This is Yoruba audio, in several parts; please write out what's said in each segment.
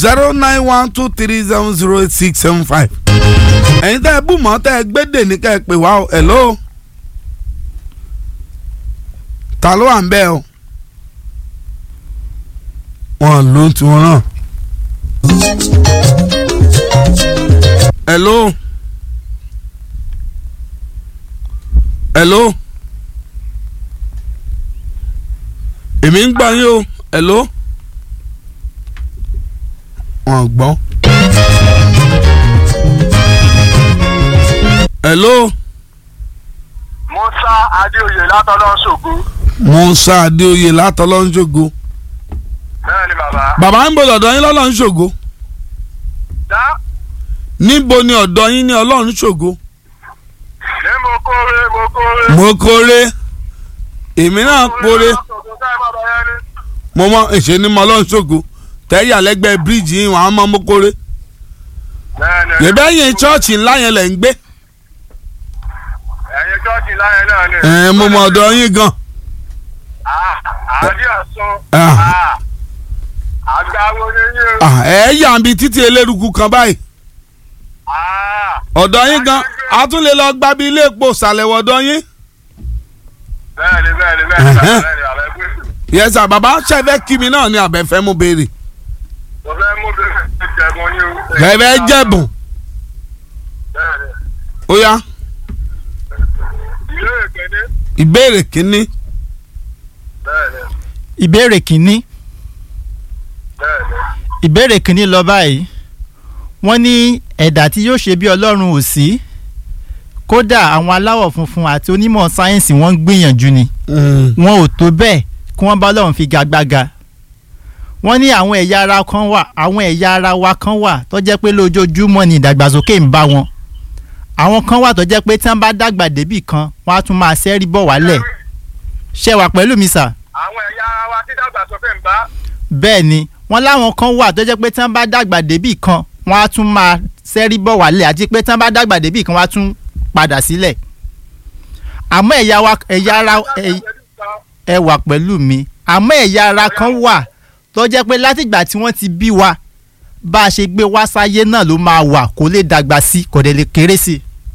zero nine one two three seven zero eight six seven five. ẹ̀yin tẹ́ ẹ bú mọ́ tẹ́ ẹ gbédè ní ká ẹ pè wá o hello. ta ló wà ń bẹ́ẹ̀ o. wọn ló ń tiwọn náà. hello. hello. èmi ń gbọ́ yín o hello. wọn gbọ́. hello. musa adéoyè látọlọ ṣògo. musa adéoyè látọlọ́ ń ṣògo. bẹ́ẹ̀ ni bàbá. bàbá ń bọ̀ lọ́dọ̀ yín lọ́lọ́ ń ṣògo. dá níbo ni ọ̀dọ̀ yín ní ọlọ́run ṣògo. ní mo kóore mo kóore. mo kórè èmi náà kórè ṣògo ká ẹ má bàa yẹn ni. mo mọ ìṣe ni mo ọlọ́run ṣògo tẹ́yà lẹ́gbẹ̀ẹ́ bíríìjì yín wàá mọ mo kórè. bẹ́ẹ̀ ni. yẹ̀bẹ́ yẹn chọ́ọ̀chì ńlá yẹn lẹ̀ ń gbé. ẹ̀yin chọ́ọ̀chì láyẹn náà ni. ẹ̀ mo mọ ọ̀dọ̀ yín gan. Ah, àdí ọ̀sán. Ah. Ah, àgbáwo ni yín o. Ah, ẹ̀ yà ń bi títí eléruku kan báyìí. Ah, ọ̀dọ̀ yín gan a tún lè lọ gbábi ilé epo ṣàlẹ̀wọ̀ ọ̀dọ̀ yín. bẹ́ẹ̀ ni bẹ́ẹ̀ ni bẹ́ẹ̀ ni Ẹ̀hẹ́. bẹ́ẹ̀ ni àbẹ̀ gbé. yẹ́sà bàbá ṣẹ̀fẹ̀ kí mi náà ni àbẹ̀fẹ́ mú béèrè. mo fẹ́ mú bẹ́ẹ̀ jẹ̀bùn ni o. ẹ̀fẹ̀ jẹ̀bùn bẹ́ẹ̀ ni. ó yá ìlú èkéde. ìbéèrè kínní. bẹ́ẹ̀ ni ìbéèrè kìíní bẹ́ẹ̀ ni. ìbéèrè kìíní lọ báyìí wọ́n ní ẹ̀dá tí yóò ṣe bí ọlọ́run ò sí kódà àwọn aláwọ̀ funfun àti onímọ̀ sáyẹ́ǹsì wọ́n ń gbìyànjú ni wọn ò tó bẹ́ẹ̀ kí wọ́n bá ọlọ́run fi gagbága wọ́n ní àwọn ẹ̀yà ara kan wà àwọn ẹ̀yà ara wa kan wà tó jẹ́ pé lójoojúmọ́ ni ìdàgbàsókè ń bá wọn àwọn kan wà tó jẹ́ pé tí wọ́n bá dàgbà débì kan wọ́n á tún máa ṣẹ́rí bọ̀ wálẹ̀ ṣé wà pẹ̀lú mi sà àwọn ẹ̀yà ara wa tí dàgbàsókè ń bá. bẹ́ẹ̀ ni wọ́n láwọn kan wà tó jẹ́ pé tí wọ́n bá dàgbà débì kan wọ́n á tún máa ṣẹ́rí bọ̀ wálẹ̀ àti pé tí wọ́n bá dàgbà débì kan wọ́n á tún padà sílẹ̀ àmọ́ ẹ̀yà wa ẹ̀yà ara ẹ̀- ẹ wà pẹ̀lú mi àmọ́ ẹ̀yà ara kan wà tó jẹ́ pé látìgbà tí wọ́n ti bí wa bá a ṣe gbé wá sáyé náà ló máa wà kó lè dàgbà sí kò dẹ̀ lè kéré sí.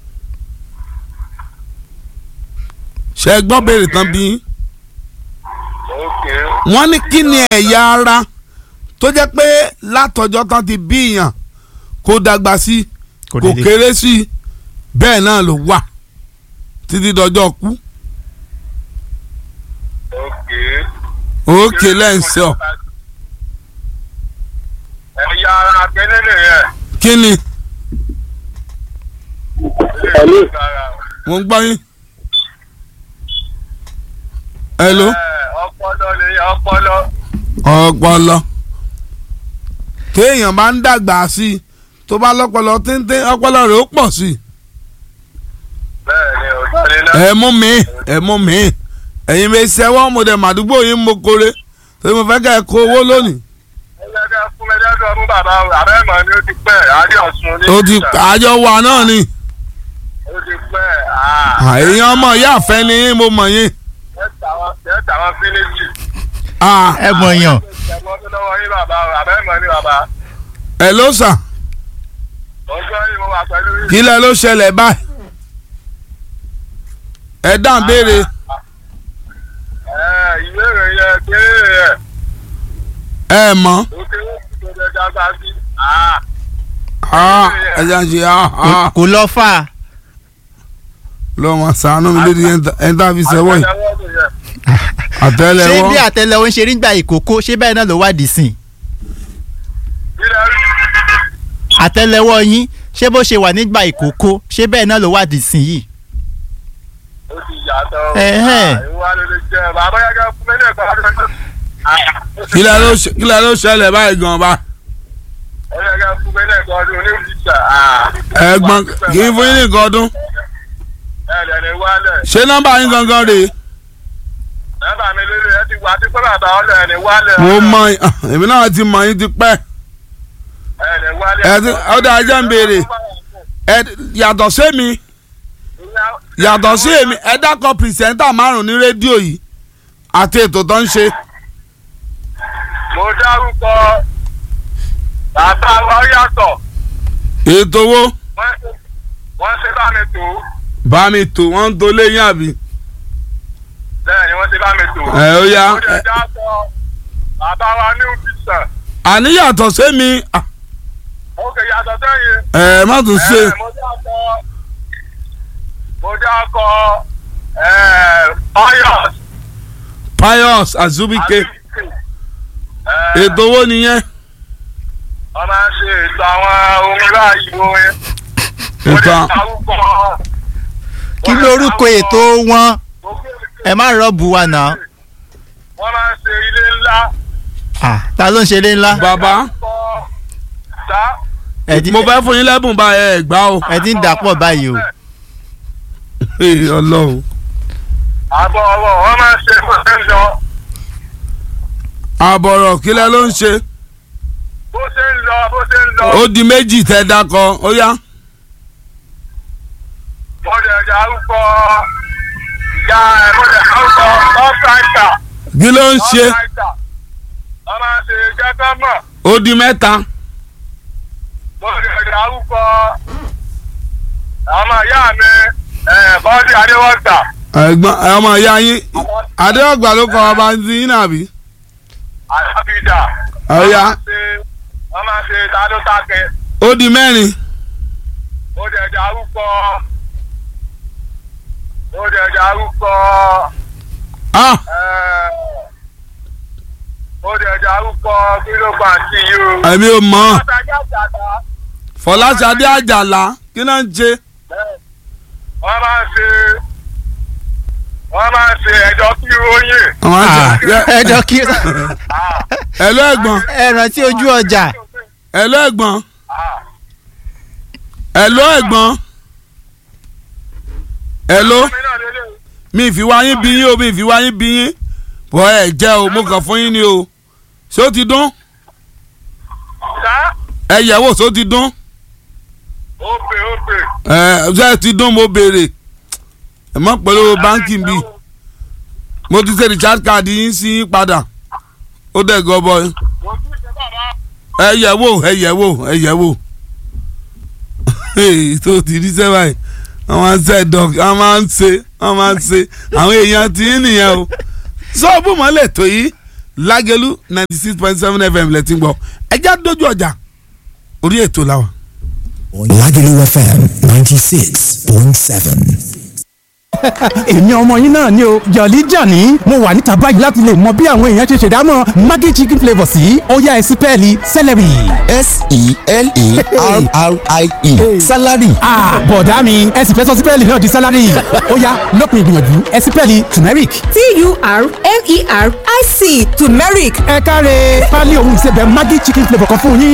ṣe é gbọ́ béèrè tán bí yín. Okay. wọ́n ní kí ni ẹ̀yà ara tó jẹ́ pé látọjọ́ tán ti bí yàn kó dàgbà sí kò dẹ̀ lè- kéré sí bẹ́ẹ̀ náà ló wà títí dọjọ́ kú Okay. òkè lẹ́ǹsẹ̀ ọ̀ ẹ̀yà ara kẹ́lẹ́ lè yẹ. kí ni Hello. mo ń gbọ́ yín. hello ọpọlọ lè yẹ ọpọlọ. ọpọlọ téèyàn bá ń dàgbà sí i tó bá lọ́pọlọ téńté ọpọlọ rẹ̀ ó pọ̀ sí i. bẹ́ẹ̀ ni òótọ́ ni náà. ẹ mú mi ẹ mú mi ẹ̀yin mi ṣẹ́wọ́ mo dẹ̀ màdúgbò yín mo kore torí mo fẹ́ kẹ́ ẹ kó owó lónìí. ẹgbẹ́ ká fún mi lẹ́dọ̀ fún bàbá àbẹ́mọ̀ ni ó ti pẹ́ adé ọ̀sùn ní. ó ti àjọ wà náà ni ó ti pẹ́ èèyàn ọmọ ìyá àfẹ́ ni yín mo mọ̀ yín. ẹ tàwọn fínísì. Ah, ẹ mọ̀ yàn ẹ̀gbọ́n tó lọ́wọ́ yín bàbá àbẹ́mọ̀ ni bàbá. ẹ ló sà ọjọ́ yìí mo wà pẹ̀lú yín. kí lẹ ló ṣẹlẹ̀ báyìí. ẹ dáhùn béèrè ẹ ìbéèrè yẹ kéré yẹ ẹ mọ̀ òkè tó lè dàgbà sí. Ah, ẹ jà ṣe ah, ah. kò lọ fà á lọ́mọ sànú mi lórí ẹni tá a fi sẹ́wọ́ yìí ṣé àtẹ́lẹwọ́ bí àtẹ́lẹwọ́ ń ṣe rí gbà ìkókó ṣé bẹ́ẹ̀ náà ló wádìí sìn àtẹ́lẹwọ́ yín ṣé bó ṣe wà nígbà ìkókó ṣé bẹ́ẹ̀ náà ló wádìí sìn yìí ó ti yàtọ̀ Ẹ̀hẹ́n. ìwà ló lè jẹ bàbá yàgà fún mi ní ẹ̀kọ́ ọdún kí lẹ ló ṣe- kí lẹ ló ṣẹlẹ̀ báyìí gan ba ó yàgà fún mi ní ẹ̀kọ́ ọdún ní ìfìsà. ẹ̀gbọ́n kì í fún yín nìkan ọdún ẹ̀ẹ́dẹ̀ ni wálẹ̀ ṣé nọ́mbà yín gangan rèé nọ́mbà mi lórí ẹ ti wà á ti pẹ́ bàbá ọlọ́ ẹ̀ ní wálẹ̀. mo mọ ah, èmi náà ti mọ yín ti pẹ́ ẹ̀ ní wálẹ̀. ẹ ti ọdọ ajá ń béèrè ẹ yàtọ̀ sí mi yàtọ̀ sí èmi ẹ dákọ̀ pìrìsẹ́ńtà márùn ní rédíò yìí àti ètò tó ń ṣe mo dárúkọ bàbá wa yàtọ̀ ètò owó wọ́n ṣe wọ́n ṣe bá mi tò ó bá mi tò wọ́n ń to léyìn àbí. bẹ́ẹ̀ ni wọ́n ṣe bá mi tò ó. ẹ ó yá ó lè dá sọ bàbá wa ní òfìsàn àníyàtọ̀ sẹ́mi ah, ó kè yàtọ̀ sẹ́yìn. ẹ má tún ṣe Ẹ, mo dákọ mo dákọ pius pius azubike ètò owó nìyẹn wọ́n máa ń ṣe ètò àwọn orin láàyè orin. ètò Mo à- lè dárúkọ kí lorúkọ ètò wọn ẹ má rọ́ọ̀bù wa náà wọ́n máa ń ṣe ilé ńlá. Ah, ta ló ń ṣe ilé ńlá bàbá kọ sá. ẹ ti mo fẹ́ fún yín lẹ́bùn bá ẹ gbá o ẹ ti ń dàpọ̀ báyìí o Ee, ọlọ́run àbọ̀ ọ̀rọ̀ wọ́n máa ń ṣe bó ṣe ń lọ àbọ̀rọ̀ kílẹ̀ ló ń ṣe bó ṣe ń lọ bó ṣe ń lọ. ó di méjì tẹ́ dákọ ó yá mo lè dárúkọ ìyá ẹ̀ mo lè dárúkọ ọ́fíìsà. kí ló ń ṣe wọ́n máa ń ṣe jẹ́gọ́mọ̀. ó di mẹ́ta mo lè dárúkọ ọmọ ìyá mi bọ́dí adéwọ́gbà. ẹ̀gbọ́n ọmọ ìyá yín adéọgbà ló kọ ọba ti yín nàbí alábìdà. ó yá wọ́n máa ń ṣe tádótákẹ́. ó di mẹ́rin mo lè dárúkọ mo lè dárúkọ ah mo lè dárúkọ kílógbà sí i o. èmi ò mọ̀ Ọ̀tàjà jàdá. fọláṣadé àjàlá kí ló ń ṣe wọ́n máa ń ṣe wọ́n máa ń ṣe ẹjọ́ kí oyin. àwọn àṣà ẹ jọ kí ẹ̀lú ẹ̀gbọ́n ẹ rántí ojú ọjà ẹ̀lú ẹ̀gbọ́n ẹ̀lú ẹ̀gbọ́n ẹ̀lú mi ìfiwá yín bí yín o mi ìfiwá yín bí yín bọ́ ẹ̀ jẹ́ o mo kàn fún yín ni o ṣé ó ti dún Sá ẹ yẹ̀ wò ṣé ó ti dún ó pè ó pè. ẹ ṣé ti dún mo béèrè ẹ mọ̀ pẹ̀lú báńkì bí mo ti ṣe recharge card yín sí yín padà ó dẹ̀ gọbọ Mo tún ṣe bàbá. ẹ yẹ̀ wò ẹ yẹ̀ wò ẹ yẹ̀ wò Hey, tó ti rí sẹ́wà yìí wọ́n máa ń ṣe dọ̀k wọ́n máa ń ṣe wọ́n máa ń ṣe àwọn èèyàn tí ń nìyẹn o sọ́ọ̀bù mọ́lẹ̀ tó yìí lágẹ̀lú ninety six point seven fm lẹ́tí ń gbọ́ ẹjẹ́ dójú ọjà orí ètò làwọn. Lagelu FM 96.7. èmi ọmọ yín náà ni o jọ̀lí jàní mo wà níta báyìí láti lè mọ bí àwọn èèyàn ṣe ṣèdámọ̀ maggi chicken flavour sí ọ̀yá ẹ̀sìn pẹ́ẹ́lí celery. S-E-L-E-R-R-I-E. Salary. Ah, bọ̀dá mi ẹ sì fẹ́ sọ sípẹ́ẹ̀lì náà di sálárì ọ̀yá lópin ìgbìyànjú ẹ sípẹ́ẹ̀lì turmeric. T-U-R-M-E-R-I-C turmeric ẹ káre pálí ohun ìsebẹ̀ maggi chicken flavour kan fún yín.